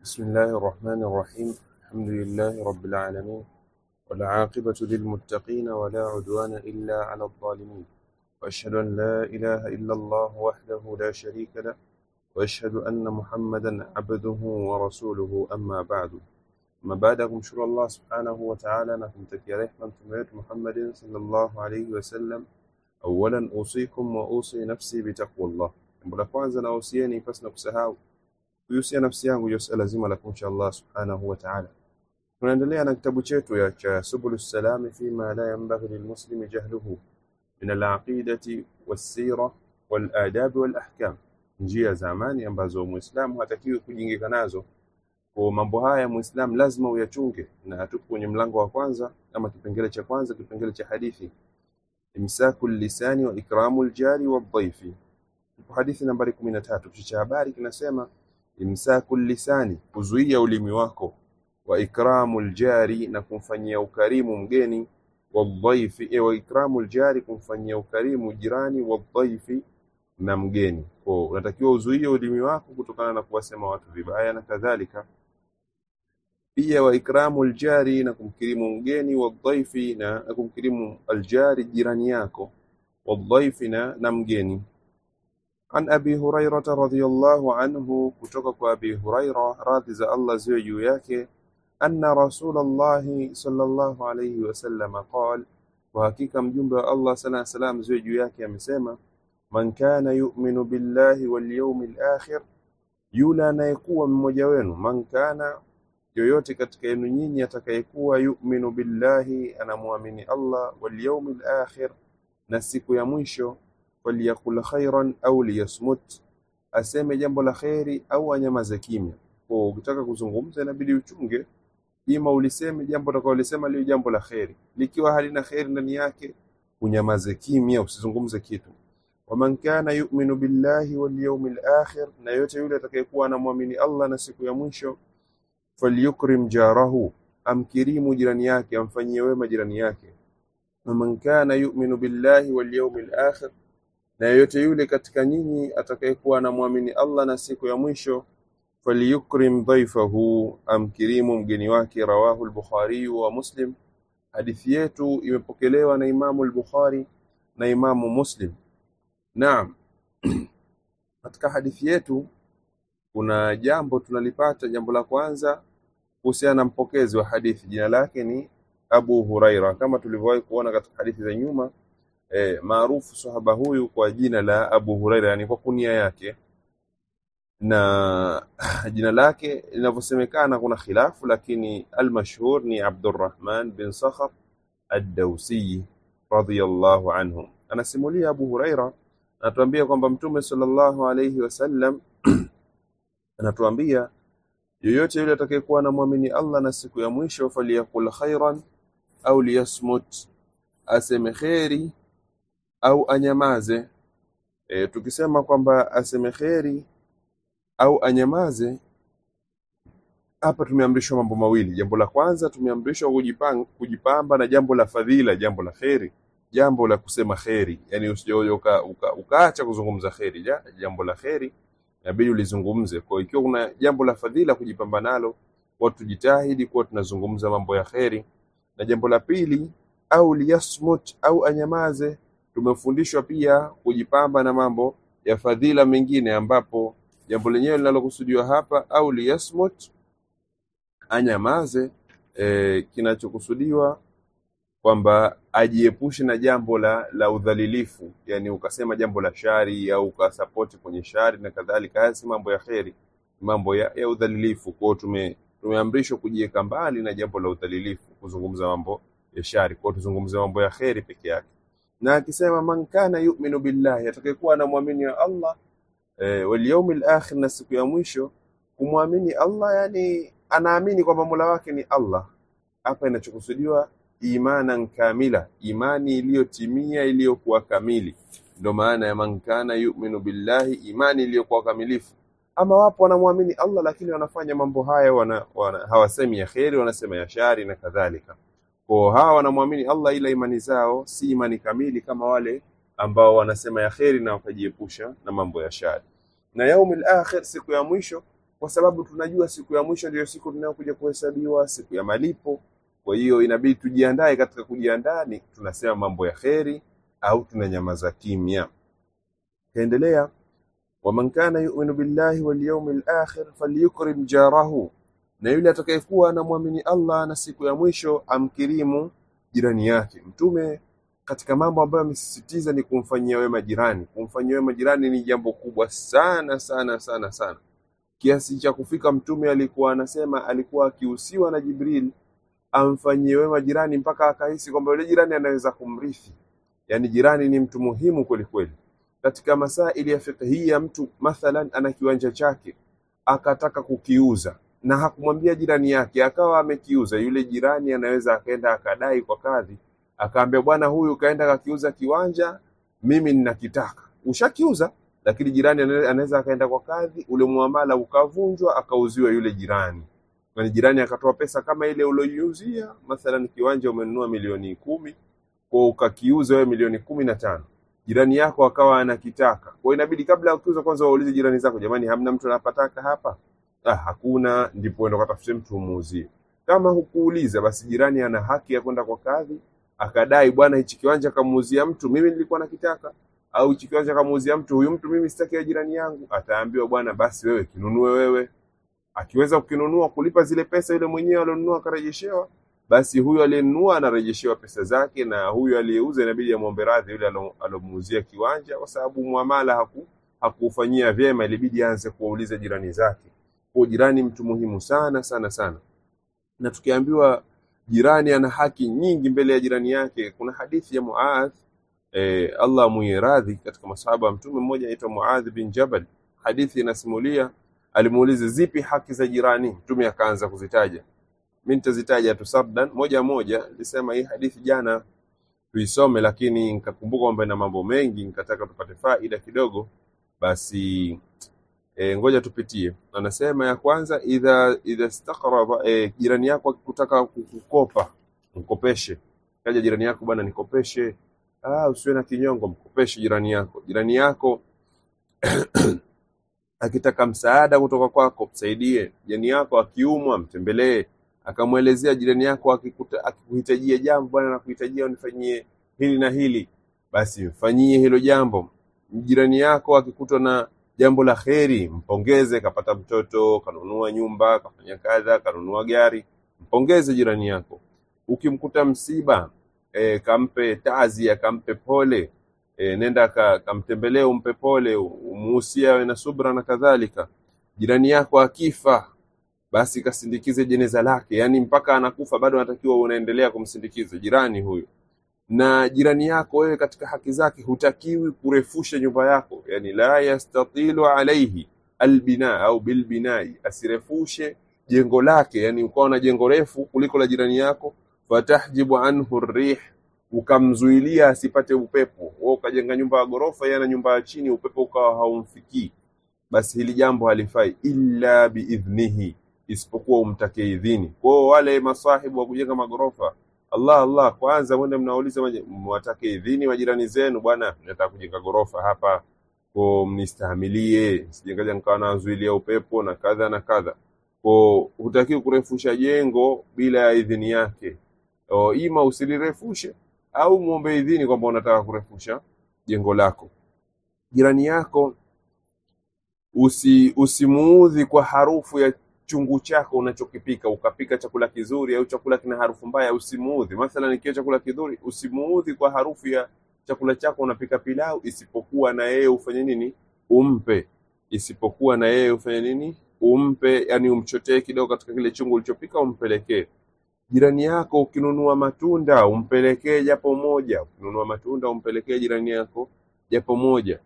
بسم الله الرحمن الرحيم الحمد لله رب العالمين والعاقبة للمتقين ولا عدوان إلا على الظالمين وأشهد أن لا إله إلا الله وحده لا شريك له وأشهد أن محمدا عبده ورسوله أما بعد ما بعدكم شكر الله سبحانه وتعالى نكم تكي رحمة محمد صلى الله عليه وسلم أولا أوصيكم وأوصي نفسي بتقوى الله jambo la kwanza nahusieni pasi na kusahau kuihusia nafsi yangu juu suala zima la kumcha Allah subhanahu wa ta'ala. Tunaendelea na kitabu chetu ya cha Subulus Salami fima la yanbaghi lilmuslimi jahluhu min alaqidati wassira waladab walahkam, njia za amani ambazo muislamu hatakiwi kujingika nazo. Kwa mambo haya muislamu lazima uyachunge, na tupo kwenye mlango wa kwanza ama kipengele cha kwanza, kipengele cha hadithi imsaku lisani wa ikramu ljari wadhaifi. Tupo hadithi nambari 13. Kichwa cha habari kinasema imsaku lisani, kuzuia ulimi wako, wa ikramu ljari, na kumfanyia ukarimu mgeni, wadhaifi, e, wa ikramu ljari, kumfanyia ukarimu jirani, wadhaifi, na mgeni. Kwa unatakiwa uzuie ulimi wako kutokana na kuwasema watu vibaya na kadhalika. Pia wa ikramu ljari, na kumkirimu mgeni, wadhaifi, na na kumkirimu aljari, jirani yako, wadhaifi, na na mgeni. عن أبي هريرة رضي الله عنه كتوك أبي هريرة راضي za Allah ziwe juu yake أن رسول الله صلى الله عليه وسلم قال وحقيقة mjumbe wa Allah sala salam ziwe juu yake amesema man kana yu'minu billahi wal yawmil akhir yule anayekuwa mmoja wenu man kana yoyote katika yenu nyinyi atakayekuwa yu'minu billahi anamwamini Allah wal yawmil akhir na siku ya mwisho falyakul khairan au liyasmut, aseme jambo la kheri au anyamaze kimya. Kwa ukitaka kuzungumza inabidi uchunge, ima uliseme jambo utakaolisema liwe jambo la kheri, likiwa halina kheri ndani yake unyamaze kimya, usizungumze kitu. Waman kana yu'minu billahi wal yawmil akhir, na yote yule atakayekuwa anamwamini Allah na siku ya mwisho, falyukrim jarahu, amkirimu jirani yake, amfanyie wema jirani yake. Waman kana yu'minu billahi wal yawmil akhir na yeyote yule katika nyinyi atakayekuwa anamwamini Allah na siku ya mwisho falyukrim dhaifahu, amkirimu mgeni wake. Rawahu al-Bukhari wa Muslim. Hadithi yetu imepokelewa na Imamu al-Bukhari na Imamu Muslim. Naam, katika hadithi yetu kuna jambo tunalipata. Jambo la kwanza kuhusiana na mpokezi wa hadithi, jina lake ni Abu Huraira, kama tulivyowahi kuona katika hadithi za nyuma eh, maarufu sahaba huyu kwa jina la Abu Huraira, yani kwa kunia yake na jina lake linavyosemekana kuna khilafu, lakini almashhur ni Abdurrahman bin Sakhar ad-Dawsi radhiyallahu anhu. Anasimulia Abu Huraira, anatuambia kwamba Mtume sallallahu alayhi wasallam anatuambia yoyote yule atakayekuwa anamwamini Allah na siku ya mwisho, faliyakul khairan au liyasmut, aseme kheri au anyamaze. E, tukisema kwamba aseme kheri au anyamaze, hapa tumeamrishwa mambo mawili. Jambo la kwanza tumeamrishwa kujipanga, kujipamba na jambo la fadhila, jambo la kheri, jambo la kusema kheri, yani usije uka, uka, ukaacha kuzungumza kheri. Ja, jambo la kheri inabidi ulizungumze. Kwa ikiwa kuna jambo la fadhila kujipamba nalo, kwa tujitahidi kuwa tunazungumza mambo ya kheri. Na jambo la pili, au liyasmut, au anyamaze tumefundishwa pia kujipamba na mambo ya fadhila mengine, ambapo jambo lenyewe linalokusudiwa hapa au liyasmut, anyamaze. E, kinachokusudiwa kwamba ajiepushe na jambo la, la udhalilifu, yani ukasema jambo la shari au ukasapoti kwenye shari na kadhalika. Haya si mambo ya kheri, mambo ya, ya udhalilifu. Kwao tume tumeamrishwa kujiweka mbali na jambo la udhalilifu, kuzungumza mambo ya shari. Kwao tuzungumze mambo ya kheri peke yake na akisema man kana yu'minu billahi, atakayekuwa anamwamini Allah e, wal yawmil akhir, na siku ya mwisho. Kumwamini Allah yani anaamini kwamba Mola wake ni Allah. Hapa inachokusudiwa imanan kamila, imani iliyotimia iliyokuwa kamili, ndio maana ya man kana yu'minu billahi, imani iliyokuwa kamilifu. Ama wapo wanamwamini Allah lakini wanafanya mambo haya wana, wana, hawasemi ya kheri, wanasema ya shari na kadhalika. Kwa hawa wanamwamini Allah ila imani zao si imani kamili kama wale ambao wanasema ya kheri na wakajiepusha na mambo ya shari. Na yaumil akhir, siku ya mwisho, kwa sababu tunajua siku ya mwisho ndiyo siku tunayokuja kuhesabiwa, siku ya malipo. Kwa hiyo inabidi tujiandae. Katika kujiandaa ni tunasema mambo ya kheri au tunanyamaza kimya. Kaendelea, waman kana yuminu billahi wal yawmil akhir falyukrim jarahu, na yule atakayekuwa anamwamini Allah na siku ya mwisho amkirimu jirani yake. Mtume katika mambo ambayo amesisitiza ni kumfanyia wema jirani. Kumfanyia wema jirani ni jambo kubwa sana sana sana sana, kiasi cha kufika Mtume alikuwa anasema, alikuwa akihusiwa na Jibril amfanyie wema jirani mpaka akahisi kwamba yule jirani anaweza kumrithi. Yaani jirani ni mtu muhimu kweli kweli. Katika masaili ya fiqhia, mtu mathalan ana kiwanja chake akataka kukiuza na hakumwambia jirani yake, akawa amekiuza, yule jirani anaweza akaenda akadai kwa kadhi, akaambia bwana, huyu kaenda kakiuza kiwanja, mimi ninakitaka. Ushakiuza, lakini jirani ana- anaweza akaenda kwa kadhi, ule muamala ukavunjwa, akauziwa yule jirani na jirani akatoa pesa kama ile ulioiuzia, mathalan kiwanja umenunua milioni kumi kwa ukakiuza wewe milioni kumi na tano jirani yako akawa anakitaka. Kwa hiyo inabidi kabla ya kuuza kwanza waulize jirani zako, jamani, hamna mtu anapataka hapa? Ah, hakuna. Ndipo uende ukatafute mtu umuuzie. Kama hukuuliza, basi jirani ana haki ya kwenda kwa kadhi akadai, bwana, hichi kiwanja kamuuzia mtu, mimi nilikuwa nakitaka, au hichi kiwanja kamuuzia mtu, huyu mtu mimi sitaki ya jirani yangu. Ataambiwa, bwana, basi wewe kinunue wewe akiweza kukinunua kulipa zile pesa yule mwenyewe alionunua akarejeshewa, basi huyu aliyenunua anarejeshewa pesa zake, na huyu aliyeuza inabidi amwombe radhi yule alo- alomuuzia kiwanja, kwa sababu muamala haku hakufanyia vyema, ilibidi aanze kuwauliza jirani zake. Kwa jirani mtu muhimu sana sana sana, na tukiambiwa jirani ana haki nyingi mbele ya jirani yake. Kuna hadithi ya Muadh eh, Allah mwenye radhi, katika masahaba wa Mtume mmoja anaitwa Muadh bin Jabal. Hadithi inasimulia alimuuliza zipi haki za jirani, Mtume akaanza kuzitaja. Mimi nitazitaja tu sabdan moja moja. Nilisema hii hadithi jana tuisome, lakini nikakumbuka kwamba ina mambo mengi, nikataka tupate faida kidogo, basi e, ngoja tupitie. Anasema ya kwanza, idha idha staqraba, e, jirani yako akikutaka kukopa mkopeshe. Kaja jirani yako, bwana nikopeshe. Ah, usiwe na kinyongo, mkopeshe jirani yako. Jirani yako akitaka msaada kutoka kwako msaidie. Jirani yako akiumwa mtembelee, akamwelezea jirani yako akikuta- akikuhitajia jambo, bwana nakuhitajia unifanyie hili na hili, basi mfanyie hilo jambo. Jirani yako akikutwa na jambo la kheri, mpongeze, kapata mtoto, kanunua nyumba, kafanya kadha, kanunua gari, mpongeze jirani yako. Ukimkuta msiba e, kampe taazia, kampe pole e, nenda ka, kamtembelee umpe pole, umuhusia awe na subra na kadhalika. Jirani yako akifa, basi kasindikize jeneza lake, yaani mpaka anakufa bado anatakiwa unaendelea kumsindikiza jirani huyu. Na jirani yako wewe, katika haki zake hutakiwi kurefusha nyumba yako, yani la yastatilu alaihi albina au bilbinai, asirefushe jengo lake, yani ukawa na jengo refu kuliko la jirani yako, fatahjibu anhu rih ukamzuilia asipate upepo. Wewe ukajenga nyumba ya ghorofa, yeye ana nyumba ya chini, upepo ukawa haumfikii, basi hili jambo halifai, illa biidhnihi, isipokuwa umtake idhini. Kwa hiyo wale masahibu wa kujenga magorofa, Allah Allah, kwanza mwende mnauliza maji- mwatake idhini majirani zenu, bwana, nataka kujenga gorofa hapa, ko mnistahimilie, sijengaja nikawa nazuilia upepo na kadha na kadha. Ko hutakiwi kurefusha jengo bila ya idhini yake. O, ima usilirefushe au muombe idhini kwamba unataka kurefusha jengo lako. Jirani yako usi usimuudhi kwa harufu ya chungu chako unachokipika. Ukapika chakula kizuri au chakula kina harufu mbaya, usimuudhi. Mathalan, ikiwa chakula kizuri, usimuudhi kwa harufu ya chakula chako. Unapika pilau, isipokuwa na yeye ufanye nini? Umpe, isipokuwa na yeye ufanye nini? Umpe, yani umchotee kidogo katika kile chungu ulichopika, umpelekee jirani yako. Ukinunua matunda, umpelekee japo moja. Ukinunua matunda, umpelekee jirani yako japo moja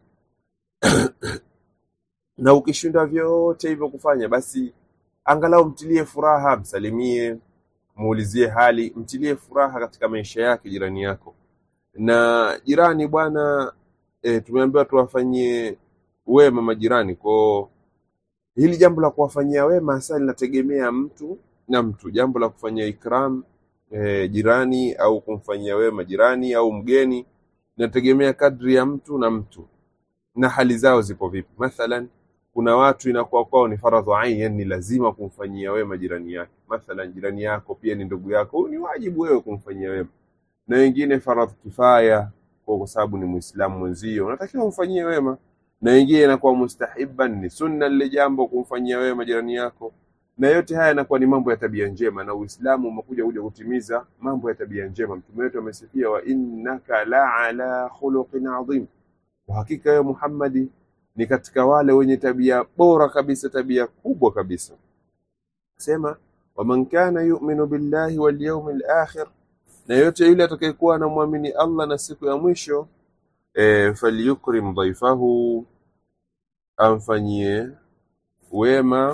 na ukishindwa vyote hivyo kufanya, basi angalau mtilie furaha, msalimie, muulizie hali, mtilie furaha katika maisha yake jirani yako. Na jirani bwana, e, tumeambiwa tuwafanyie wema majirani. Kwa hili jambo la kuwafanyia wema hasa linategemea mtu na mtu, jambo la kufanyia ikram e, jirani au kumfanyia wema jirani au mgeni, linategemea kadri ya mtu na mtu na hali zao zipo vipi. Mathalan, kuna watu inakuwa kwao ni faradhu ain, yani ni lazima kumfanyia wema jirani yake. Mathalan, jirani yako pia ni ndugu yako, huyu ni wajibu wewe kumfanyia wema, na wengine faradhu kifaya, kwa kwa sababu ni Muislamu mwenzio unatakiwa umfanyie wema, na wengine inakuwa mustahiban, ni sunna lile jambo kumfanyia wema jirani yako, na yote haya yanakuwa ni mambo ya tabia njema, na Uislamu umekuja kuja kutimiza mambo ya tabia njema. Mtume wetu amesifia, wa innaka la ala khuluqin adhim, kwa hakika wewe Muhammadi ni katika wale wenye tabia bora kabisa, tabia kubwa kabisa. Sema waman kana yu'minu billahi wal yawmil akhir, na yote yule atakayekuwa anamwamini Allah na siku ya mwisho e, falyukrim dhaifahu, amfanyie wema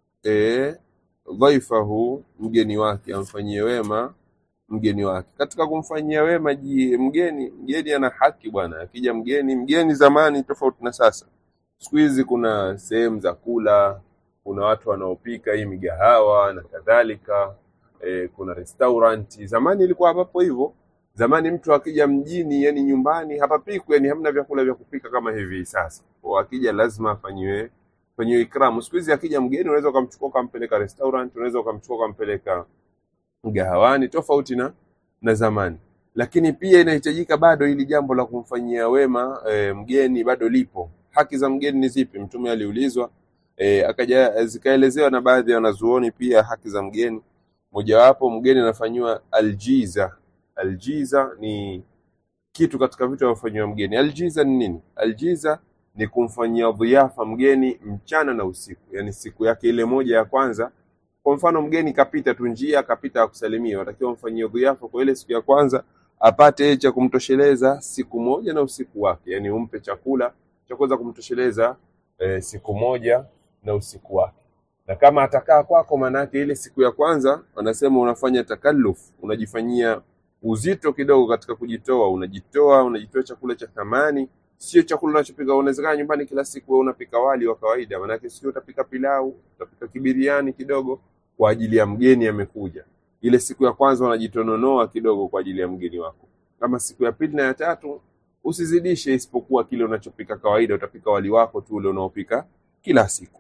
e, dhaifahu, mgeni wake, amfanyie wema mgeni wake. Katika kumfanyia wema ji, mgeni, mgeni ana haki bwana. Akija mgeni, mgeni zamani tofauti na sasa. Siku hizi kuna sehemu za kula, kuna watu wanaopika hii migahawa na kadhalika e, kuna restauranti. Zamani ilikuwa hapapo hivyo. Zamani mtu akija mjini, yani nyumbani hapapikwi, yani hamna vyakula vya kupika kama hivi sasa. Kwa akija lazima afanyiwe fanyiwe ikramu. Siku hizi akija mgeni, unaweza ukamchukua ukampeleka restaurant, unaweza ukamchukua ukampeleka mgahawani, tofauti na na zamani. Lakini pia inahitajika bado hili jambo la kumfanyia wema e, mgeni bado lipo. Haki za mgeni ni zipi? Mtume aliulizwa e, akaja zikaelezewa na baadhi ya wanazuoni pia haki za mgeni. Mojawapo, mgeni anafanyiwa aljiza. Aljiza ni kitu katika vitu vinavyofanyiwa mgeni. Aljiza ni nini? Aljiza ni kumfanyia dhiafa mgeni mchana na usiku, yani siku yake ile moja ya kwanza. Kwa mfano mgeni kapita tu njia, kapita akusalimia, watakiwa mfanyie dhiafa kwa ile siku ya kwanza, apate cha kumtosheleza siku moja na usiku wake, yani umpe chakula cha kuweza kumtosheleza e, siku moja na usiku wake. Na kama atakaa kwako, maanake ile siku ya kwanza wanasema unafanya takalluf, unajifanyia uzito kidogo katika kujitoa, unajitoa unajitoa chakula cha thamani, sio chakula unachopika. Unawezekana nyumbani kila siku wewe unapika wali wa kawaida, maanake sio utapika pilau, utapika kibiriani kidogo kwa ajili ya mgeni amekuja. Ile siku ya kwanza unajitononoa kidogo kwa ajili ya mgeni wako. Kama siku ya pili na ya tatu usizidishe, isipokuwa kile unachopika kawaida, utapika wali wako tu ule unaopika kila siku.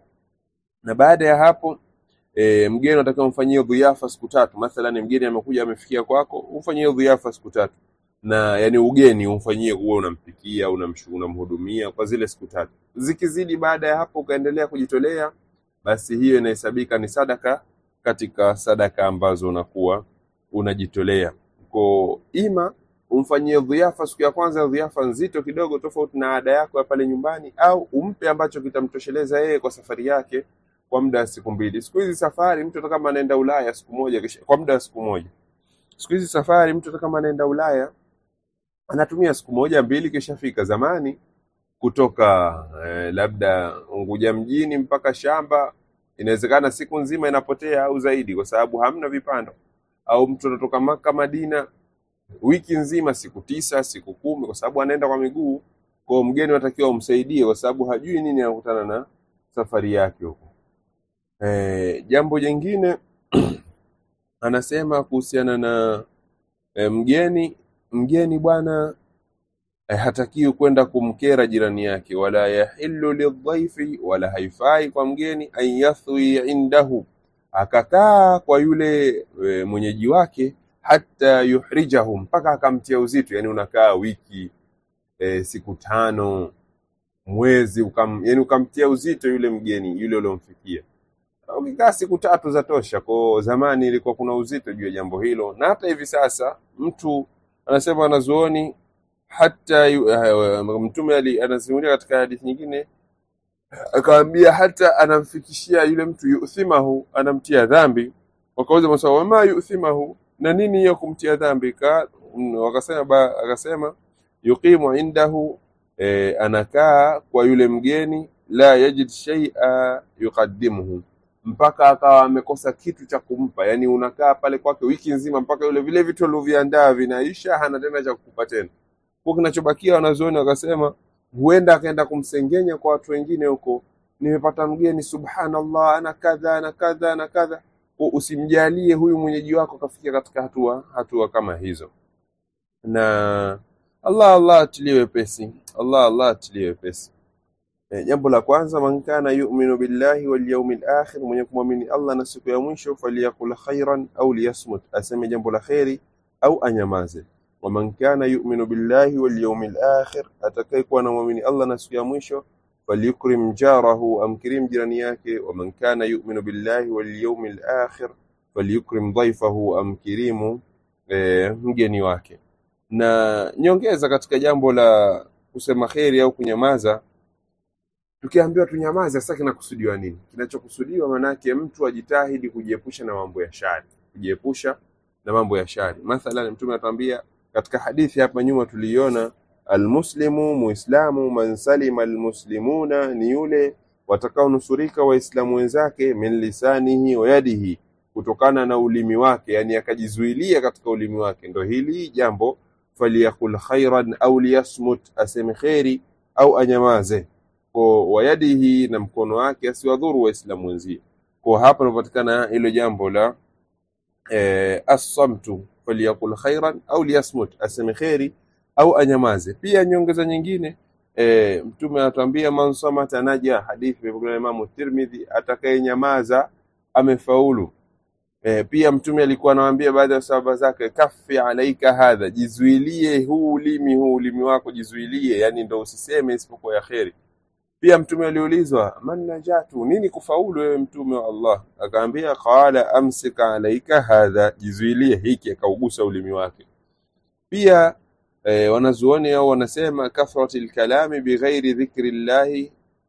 Na baada ya hapo e, mgeni unatakiwa umfanyie dhiafa siku tatu. Mathalan, mgeni amekuja amefikia kwako, umfanyie dhiafa siku tatu, na yani ugeni umfanyie, uwe unampikia, unamshu- unamhudumia kwa zile siku tatu. Zikizidi baada ya hapo ukaendelea kujitolea, basi hiyo inahesabika ni sadaka katika sadaka ambazo unakuwa unajitolea. Kwa ima umfanyie dhiafa siku ya kwanza, dhiafa nzito kidogo, tofauti na ada yako ya pale nyumbani, au umpe ambacho kitamtosheleza yeye kwa safari yake kwa muda wa siku mbili. Siku hizi safari, mtu hata kama anaenda Ulaya siku moja kisha, kwa muda wa siku moja. Siku hizi safari, mtu hata kama anaenda Ulaya anatumia siku moja mbili, kishafika. Zamani kutoka eh, labda Unguja mjini mpaka shamba inawezekana siku nzima inapotea au zaidi, kwa sababu hamna vipando. Au mtu anatoka Maka Madina wiki nzima, siku tisa, siku kumi, kwa sababu anaenda kwa miguu. Kwa mgeni unatakiwa umsaidie, kwa sababu hajui nini anakutana na safari yake huko. Eh, jambo jingine anasema kuhusiana na eh, mgeni mgeni bwana eh, hatakiwi kwenda kumkera jirani yake, wala yahillu lidhaifi, wala haifai kwa mgeni an yathwi indahu, akakaa kwa yule e, mwenyeji wake, hata yuhrijahu, mpaka akamtia uzito. Yani unakaa wiki e, siku tano, mwezi, ukam, yani ukamtia uzito yule mgeni yule uliomfikia. Ukikaa siku tatu za tosha. Kwa zamani ilikuwa kuna uzito juu ya jambo hilo, na hata hivi sasa mtu anasema wanazuoni hata yu- eh, Mtume ali- anasimulia katika hadithi nyingine akaambia hata anamfikishia yule mtu yuthimahu, anamtia dhambi. Wakauza maswali, wama yuthimahu, na nini hiyo kumtia dhambi? Ka, mm, wakasema ba, akasema yuqimu indahu, e, anakaa kwa yule mgeni, la yajid shay'a yuqaddimuhu, mpaka akawa amekosa kitu cha kumpa. Yani unakaa pale kwake wiki nzima mpaka yule vile vitu alivyoviandaa vinaisha, hana tena cha kukupa tena kwa kinachobakia wanazuoni wakasema huenda akaenda kumsengenya kwa watu wengine huko, nimepata mgeni, subhanallah, ana kadha ana kadha ana kadha. Kwa Usimjalie huyu mwenyeji wako akafikia katika hatua hatua kama hizo, na Allah Allah atilie wepesi, Allah Allah atilie wepesi. E, jambo la kwanza, man kana yu'minu billahi wal yawmil akhir, mwenye kumwamini Allah na siku ya mwisho, falyakul khairan au liyasmut, aseme jambo la kheri au anyamaze. Wa man kana yu'minu billahi wal yawmil akhir, atakayekuwa anamwamini Allah na siku ya mwisho, falyukrim jarahu, amkirim jirani yake. Wa man kana yu'minu billahi wal yawmil akhir, falyukrim dhaifahu, amkirimu e, mgeni wake. Na nyongeza katika jambo la kusema kheri au kunyamaza tukiambiwa tunyamaze, sasa kinakusudiwa nini? Kinachokusudiwa maanake mtu ajitahidi kujiepusha na mambo ya shari, kujiepusha na mambo ya shari. Mathalan, Mtume anatuambia katika hadithi hapa nyuma tuliiona, almuslimu muislamu, man salima almuslimuna, ni yule watakaonusurika waislamu wenzake, min lisanihi wa yadihi, kutokana na ulimi wake, yani akajizuilia katika ulimi wake. Ndo hili jambo, faliyakul khairan au liyasmut, aseme kheri au anyamaze kwa wayadihi na mkono wake asiwadhuru waislamu wenzie. Kwa hapa inapatikana hilo jambo la eh, assamtu faliyakul khairan au liyasmut, aseme kheri au anyamaze. Pia nyongeza nyingine eh, Mtume anatuambia man samata naja, hadithi imepokelewa na Imamu Tirmidhi, atakayenyamaza amefaulu. E, pia mtume alikuwa anawaambia baadhi ya sahaba zake, kafi alaika hadha, jizuilie huu ulimi, huu ulimi wako jizuilie, yani ndo usiseme isipokuwa ya kheri. Pia mtume aliulizwa man najatu, nini kufaulu wewe mtume wa Allah? Akaambia qala amsika alaika hadha, jizuilie hiki, akaugusa ulimi wake. Pia e, wanazuoni au wanasema kathrati lkalami bighairi dhikri llahi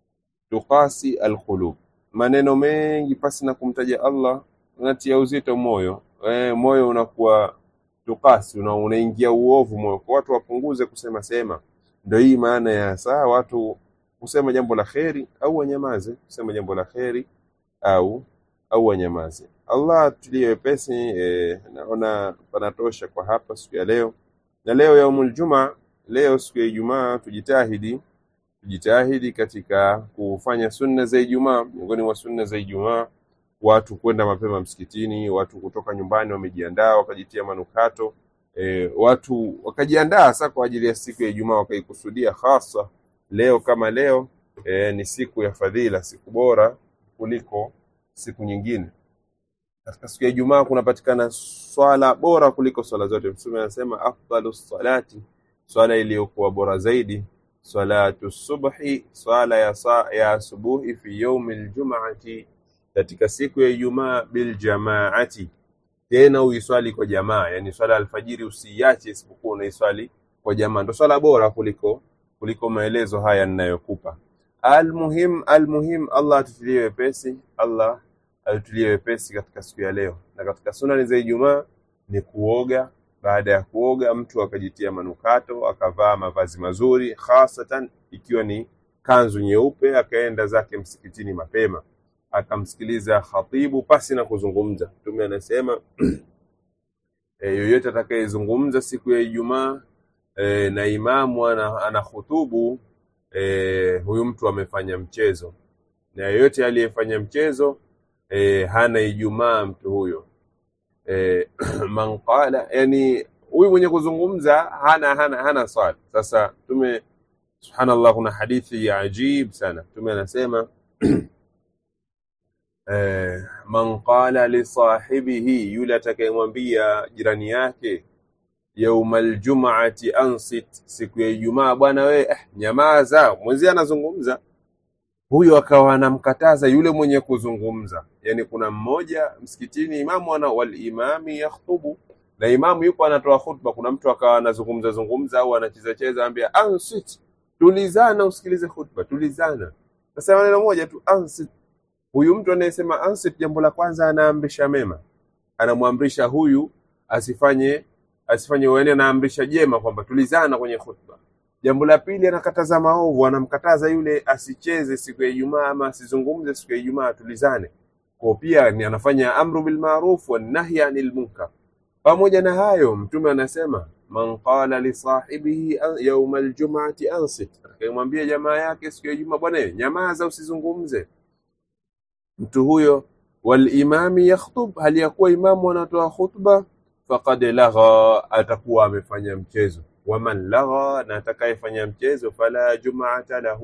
tuqasi alqulub, maneno mengi pasi na kumtaja Allah unatia uzito moyo e, moyo unakuwa tukasi, una, unaingia uovu moyo. Kwa watu wapunguze kusema sema, ndio hii maana ya saa watu kusema jambo la kheri au wanyamaze, kusema jambo la kheri au au wanyamaze. Allah tulie wepesi. E, naona panatosha kwa hapa siku ya leo, na leo yaumul juma, leo siku ya Ijumaa, tujitahidi tujitahidi katika kufanya sunna za Ijumaa. Miongoni mwa sunna za Ijumaa watu kwenda mapema msikitini, watu kutoka nyumbani wamejiandaa wakajitia manukato e, watu wakajiandaa hasa kwa ajili ya siku ya Ijumaa, wakaikusudia hasa leo kama leo e, ni siku ya fadhila, siku bora kuliko siku nyingine. Katika siku ya Ijumaa kunapatikana swala bora kuliko swala zote. Mtume anasema afdalu salati, swala iliyokuwa bora zaidi, salatu subhi, swala ya, sa, ya asubuhi fi yaumi ljumati katika siku ya Ijumaa bil jamaati, tena uiswali kwa jamaa, yani swala alfajiri usiiache isipokuwa unaiswali kwa jamaa, ndo swala bora kuliko kuliko maelezo haya ninayokupa. Almuhim, almuhim, Allah atutulie wepesi, Allah atutulie wepesi katika siku ya leo. Na katika sunani za Ijumaa ni kuoga. Baada ya kuoga, mtu akajitia manukato, akavaa mavazi mazuri, hasatan ikiwa ni kanzu nyeupe, akaenda zake msikitini mapema akamsikiliza khatibu pasi na kuzungumza. Mtume anasema e, yoyote atakayezungumza siku ya Ijumaa e, na imamu ana, ana khutubu e, huyu mtu amefanya mchezo, na yoyote aliyefanya mchezo e, hana Ijumaa mtu huyo e, man qala, yani huyu mwenye kuzungumza hana hana hana swala. Sasa Mtume subhanallah, kuna hadithi ya ajib sana. Mtume anasema Eh, man qala li sahibihi, yule atakayemwambia jirani yake, yaumal jum'ati ansit, siku ya Ijumaa, bwana we eh, nyamaza, mwenzie anazungumza. Huyo akawa anamkataza yule mwenye kuzungumza. Yani kuna mmoja msikitini, imamu ana wal imami yakhtubu, na imamu yupo anatoa khutba, kuna mtu akawa anazungumza zungumza au anacheza cheza, ambia ansit, tulizana, usikilize khutba, tulizana. Sasa maneno moja tu ansit huyu mtu anayesema ansit, jambo la kwanza anaamrisha mema, anamwamrisha huyu asifanye asifanye uene, anaamrisha jema kwamba tulizana kwenye khutba. Jambo la pili anakataza maovu, anamkataza yule asicheze siku ya Ijumaa ama asizungumze siku ya Ijumaa, tulizane. Kwa pia ni anafanya amru bil ma'ruf wa nahy anil munkar. Pamoja na hayo, Mtume anasema man qala li sahibihi yawm aljum'ati ansit, atakayemwambia jamaa yake siku ya Ijumaa, bwana nyamaza, usizungumze mtu huyo walimami yakhtub, hali ya kuwa imamu anatoa khutba, faqad lagha, atakuwa amefanya mchezo. Waman lagha, na atakayefanya mchezo, fala jumaata lahu,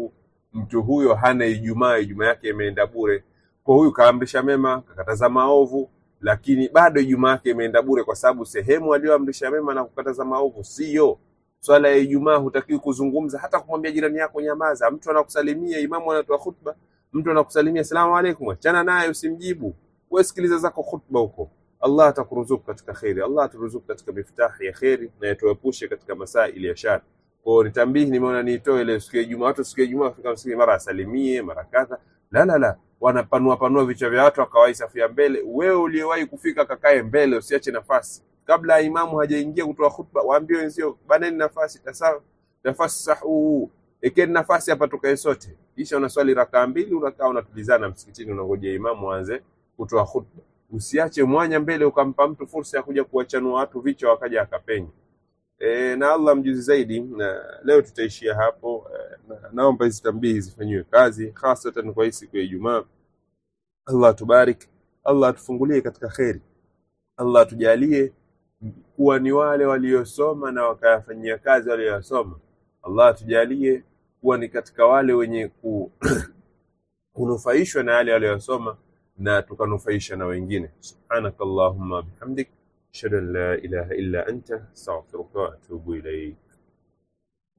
mtu huyo hana Ijumaa, Ijumaa yake imeenda bure. Kwa huyu kaamrisha mema, kakataza maovu, lakini bado Ijumaa yake imeenda bure, kwa sababu sehemu aliyoamrisha mema na kukataza maovu siyo swala ya Ijumaa. Hutakiwi kuzungumza hata kumwambia jirani yako nyamaza. Mtu anakusalimia, imamu anatoa khutba, mtu anakusalimia salamu alaikum, achana naye, usimjibu wewe, sikiliza zako khutba huko. Allah atakuruzuku katika kheri, Allah aturuzuku katika miftahi ya kheri na yatuepushe katika masaili ya shari. Kwa hiyo nitambihi, nimeona niitoe ile siku ya Ijumaa. Watu siku ya Ijumaa wafika msikiti, mara asalimie mara kadha, la la la, wanapanua panua vichwa vya watu, akawahi safu ya mbele. Wewe uliyewahi kufika, kakae mbele, usiache nafasi kabla ya imamu hajaingia kutoa khutba, waambie wenzio, baneni nafasi, tasa nafasi sahu, ekeni nafasi hapa, tukae sote. Kisha unaswali rakaa mbili, unakaa unatulizana msikitini, unangojea imamu aanze kutoa khutba. Usiache mwanya mbele ukampa mtu fursa ya kuja kuwachanua watu vichwa wakaja akapenya. E, na Allah mjuzi zaidi. Na leo tutaishia hapo. E, na, naomba hizi tambihi zifanyiwe kazi hasatan kwa hii siku ya Ijumaa. Allah tubarik, Allah atufungulie katika kheri, Allah tujalie kuwa ni wale waliosoma na wakayafanyia kazi walioyasoma. Allah atujalie kuwa ni katika wale wenye ku, kunufaishwa na yale waliyosoma na tukanufaisha na wengine. Subhanakallahumma bihamdik ashhadu an la ilaha illa anta astaghfiruka wa atubu ilayk.